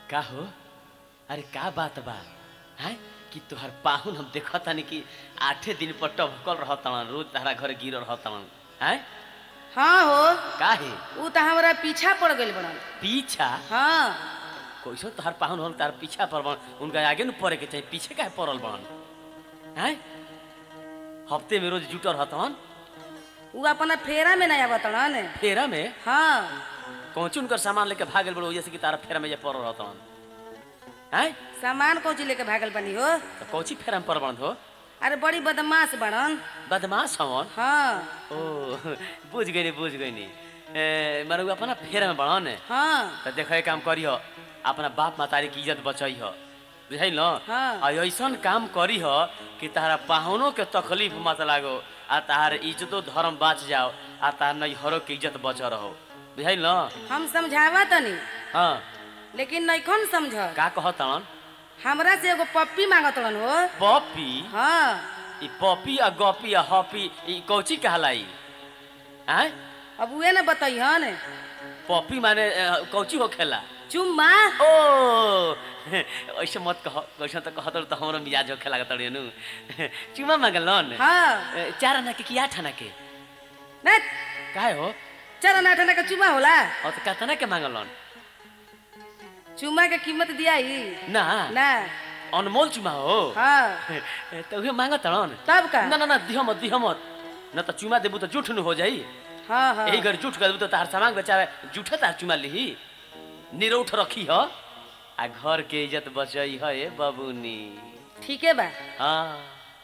का हो अरे का बात बा हैं कि तोहर पाहुन हम देखत तानी कि आठे दिन पर टभकल रहतन रोज तारा घर गिर रहतन हैं हाँ हो काहे ऊ तो हमारा पीछा पड़ गइल बड़न पीछा हाँ कैसो तोहर पाहुन हम तार पीछा पर बन उनका आगे न पड़े के चाहिए पीछे काहे पड़ल बन हैं हफ्ते में रोज जुटल रहतन ऊ अपना फेरा में नहीं आवतड़न फेरा में हाँ कौची उनकर सामान लेके भागल बड़ो जैसे कि तारा फेरा में जे पड़ल रहतन हैं सामान कौची लेके भागल बनी हो तो कौची फेरा में पड़ बन हो अरे बड़ी बदमाश बड़न बदमाश हवन हाँ ओ बुझ गई बुझ गई मारे उ अपना फेर में बढ़न हाँ तो देखे काम करिह अपना बाप मातारी की इज्जत बचई ह बुझाई न हाँ। आ ऐसन काम करी ह कि तारा पाहुनों के तकलीफ मत लागो आ तार इज्जतो धर्म बाच जाओ आ तार नैहरों के इज्जत बच रहो बुझाई न हम समझावा तनी हाँ लेकिन नैखन समझ का कहतन हमरा से एगो पप्पी मांगतड़न हो पपी हाँ ई पपी आ गपी आ हपी ई कौची कहलाई आय अब उहे न बतैहन पपी माने अ, कौची हो खेला चुम्मा ओ ऐसे मत कह वैसे तो कहत तो हमरो मिजाज होखे लागत नु चुमा मांगल न हाँ चार आना के कि आठ आना के ना काहे हो चल ना ठना का चुम्मा होला और तो कहता ना के मांगल न चुम्मा के कीमत दियाई ना ना अनमोल चुमा हो हाँ तो उहे मांगत न तब का ना ना ना दिह मत दिह मत न तो चुमा देबू तो जूठ न हो जाई हाँ हाँ यही घर जूठ कर देबू तो तार सामान बचावे जूठे तार चुमा लिही निरौठ रखी ह आ घर के इज्जत बचई ह ए बबुनी ठीके बा हाँ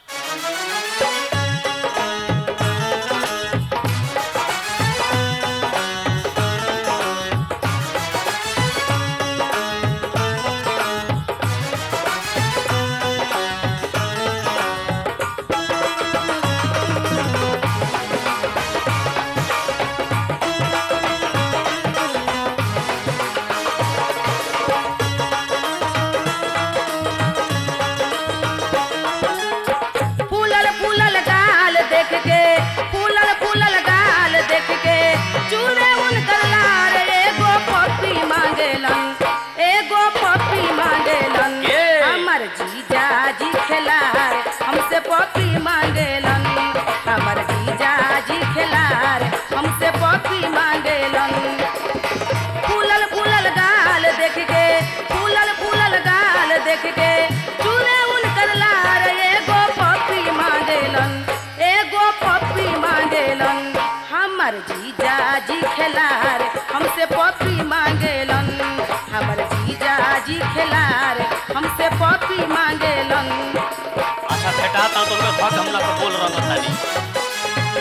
फूलल फूलल गाल देख के फूलल फूलल गाल देख के चूरे उनकर लार एगो पप्पी मांगेलन एगो पप्पी मांगेलन के? हमर जीजा जी खेलार हमसे पप्पी मांगेलन हमर जीजा जी खेलार हमसे पप्पी मांगेलन फूलल फूलल गाल देख के फूलल फूलल गाल देख के चूरे उनकर लार एगो पप्पी मांगेलन एगो पप्पी मांगेलन हमर जीजा जी खेलार हमसे पप्पी मांगेलन हमर जीजा जी खेलार हमसे पप्पी मांगेलन अच्छा भेटा ता तो उनका धक हमला पर बोल रहा तानी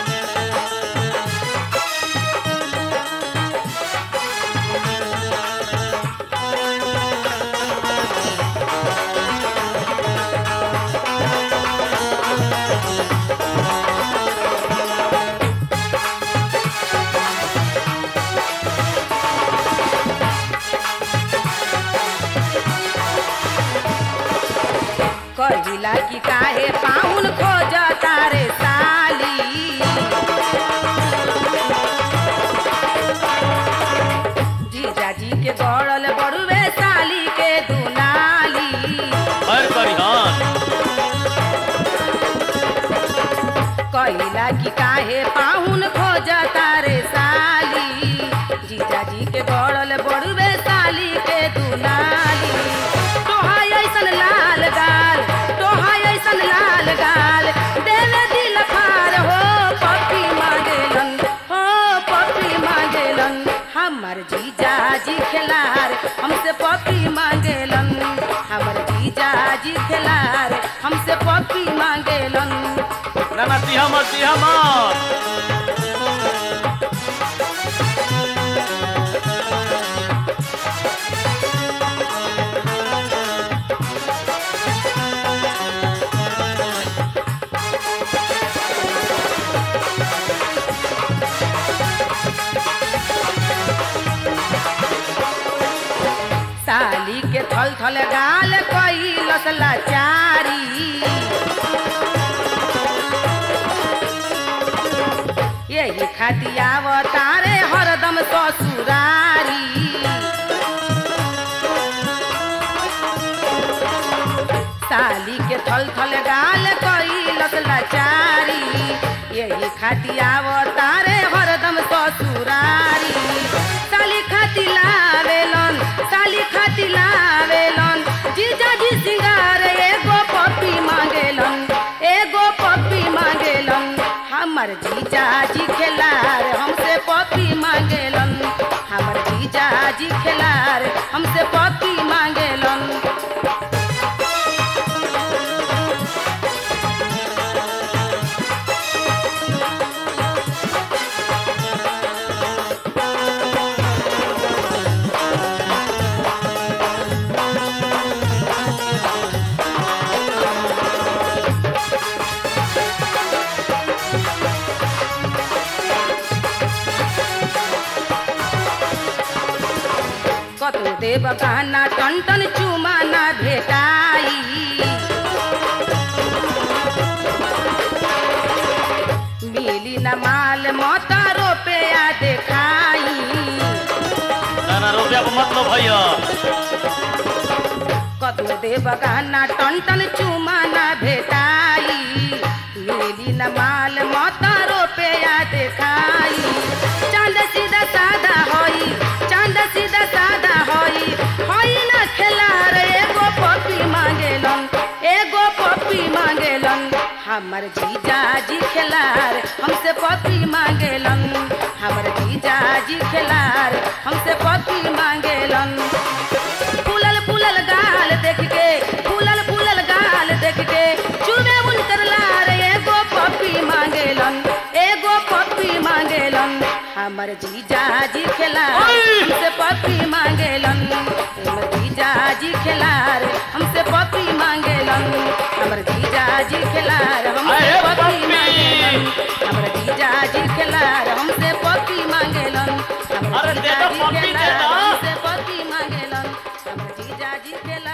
कहिला कि काहे पाहुन खोज तारे साली जीजाजी के गड़ल बड़ुए साली के दुनाली हर करी हां कहिला कि काहे पाहुन खोज तारे साली जीजाजी के गड़ल बड़ुए साली के दुनाली तोहा ऐसन लाल गाल तोहा ऐसन लाल गाल देवे दिल फार हो पप्पी मांगेलन हो पप्पी मांगेलन हमर जीजा जी खेलार हमसे पप्पी मांगेलन हमर जीजा जी खेलार हमसे पप्पी मांगेलन ना ना दिहा मत दिहा मत साली के थल थल गाल कैलस लाचारी यही खातियाव तारे हरदम ससुरारी थल थल गाल कैलस लाचारी यही खाती आवतारे हरदम ससुरारी साली खाती लावेलन साली खाती लावेलन जीजाजी सिंगार एगो पप्पी मांगेलन एगो पप्पी मांगेलन हमर जीजाजी खेलार हमसे पप्पी मांगेलन हमर जीजाजी खेलार हमसे पप्पी मांगेलन कतौ देव गाना टन टन चुमा ना भेटाई मिली न माल मता रुपया देखाई ना ना रुपया को मतलब भैया कतौ देव गाना टन टन चुमा ना भेटाई मिली न माल मता रुपया देखाई चांद सीधा सादा होई चांद सीधा सादा होई होई ना खेलार एगो पप्पी मांगेलन एगो पप्पी मांगेलन हमर जीजाजी खेलार हमसे पप्पी मांगेलन हमर जीजाजी खेलार हमसे पप्पी मांगेलन फूलल फूलल गाल देख के फूलल फूलल गाल देख के चुमे उनकर लार एगो पप्पी मांगेलन एगो पप्पी मांगेलन हमर जीजाजी खेलार हमसे पप्पी मांगेलन हमर जीजाजी खेलार हमसे पप्पी मांगेलन हमर जीजाजी खेलार हमसे अरे पप्पी पप्पी! मांगेलन हमर जीजाजी खेलार हमसे पप्पी मांगेलन हमर अरे दे दो जीजाजी पप्पी, दे खेलार दो। हमसे पप्पी मांगेलन हमर जीजाजी खेलार